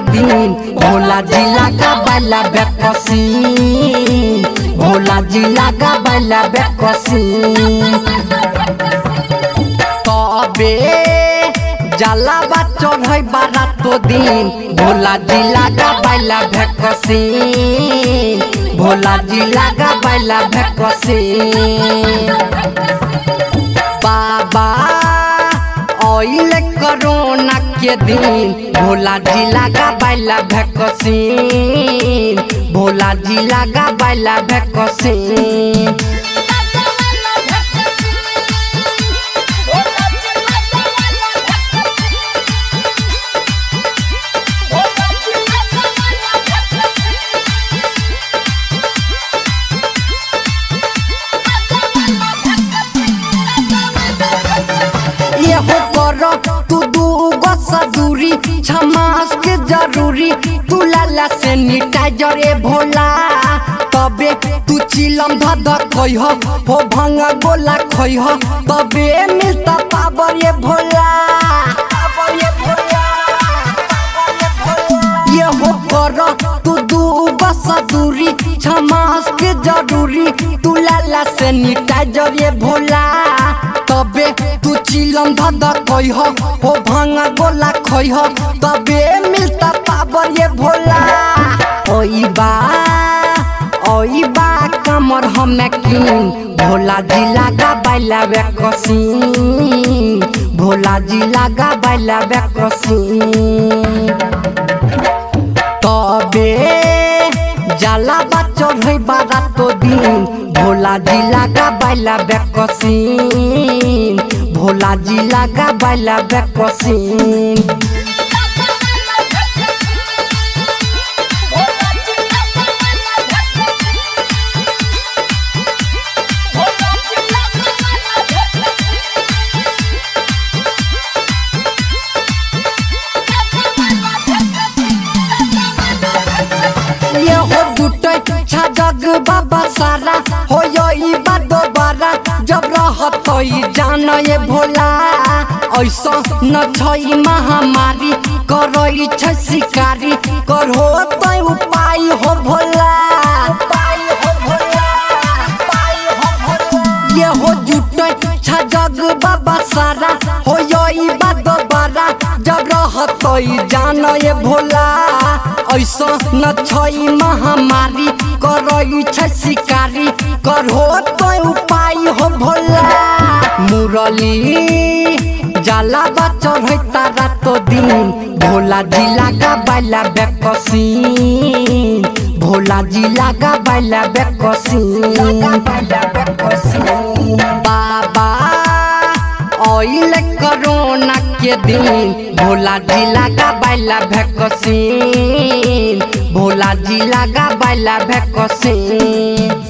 दिन भोला जी लगा बैला बेकसी भोला जी लगा बैला बेकसी तबे जलावा चढ़ै बारातो दिन भोला जी लगा बैला भेकसी भोला जी लगा बैला भेकसी बाबा ऑयल कोरोना के दिन भोला जी लगा बैला भेकसी भोला जी लगा बैला भेकसी ये हो करो तू दूगो सदूरी छमास के जरूरी तू लाला से निटाइजर ए भोला तबे तू चिलम धद खइह हो भंगा गोला खइह तबे मिलता पावर ये भोला पावर ये भोला ये हो करो तू दूगो सदूरी छमास के जरूरी तू लाला से निटाइजर ये भोला तबे तू चिलम धद कइह हो भांगा गोला खइह तबे मिलता पावर ये भोला ओई बा ओई बा कमर हमें किन भोला जी लगा बैला बेकसी भोला जी लगा बैला बेकसी तबे जाला बच्चर है बारातो दिन भोला जी लगा बैला बेकसी भोला जी लगा बैला बेकसी ये हो जुटे छा जग बाबा सारा हो यो ई बात दोबारा जब रहत ई जान ये भोला ऐसा न छई महामारी करई छ शिकारी कर हो तै उपाय हो भोला उपाय हो भोला उपाय हो भोला ये हो जुटे छा जग बाबा सारा हो यो ई बात दोबारा जब रहत ई जान ये भोला ऐसा न छई महामारी करई छ शिकारी कर हो तो उपाय हो भोला मुरली जाला बचर है तारा तो दिन भोला जी लगा बैला बेकसी भोला जी लगा बैला बेकसी बैला बेकसी बाबा ऑयल कोरोना के दिन भोला जी लगा बैला भेकसी भोला जी लगा बैला भेकसी